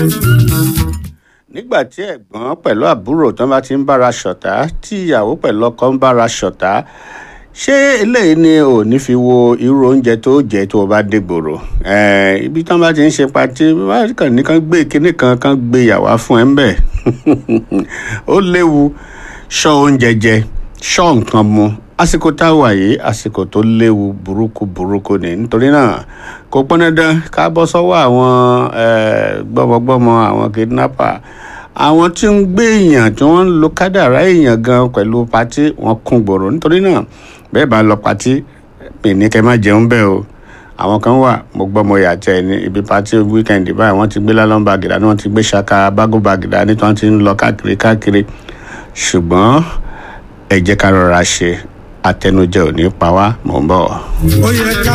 nígbà tí ẹ̀gbọ́n pẹ̀lú àbúrò tán bá ti ń bára ṣọ̀tá tí ìyàwó pẹ̀lú ọkọ ń bára ṣọ̀tá ṣé eléyìí ni ò ní fi wo irú oúnjẹ tó jẹ tó o bá dé gbòòrò Eh, ibi tán bá ti ń ṣe patí wọ́n kàn ní kán gbé kinní kan kán gbé yàwá fún ẹ ń bẹ̀ ó léwu ṣọ́ oúnjẹ jẹ ṣọ́ nǹkan mu àsìkò tá a wà yìí àsìkò tó léwu burúkú burúkú ni nítorí náà kò pọn dandan ká bọ́ sọ́wọ́ àwọn eh, gbọ́mọgbọ́mọ àwọn kidnapper àwọn tí ń gbé èèyàn tí wọ́n ń lo kádàrá èèyàn gan pẹ̀lú patí wọn kún gbòòrò nítorí náà bẹ́ẹ̀ bá lọ patí pè ní kẹ́ má jẹun bẹ́ẹ̀ o àwọn kan wà mo gbọ́ mo yà tẹ̀ ní ibi patí wíkẹ́ndì báyìí wọ́n ti gbé lálọ́n báàgì dání wọ́n ti gbé ṣaka bágò báàgì dání tí wọ́n ti ń lọ káàkiri káàkiri ṣùgbọ́n ẹ jẹ́ ká rọra ṣe àtẹnujẹ ò ní pa wá mò ń bọ̀. ó yẹ ká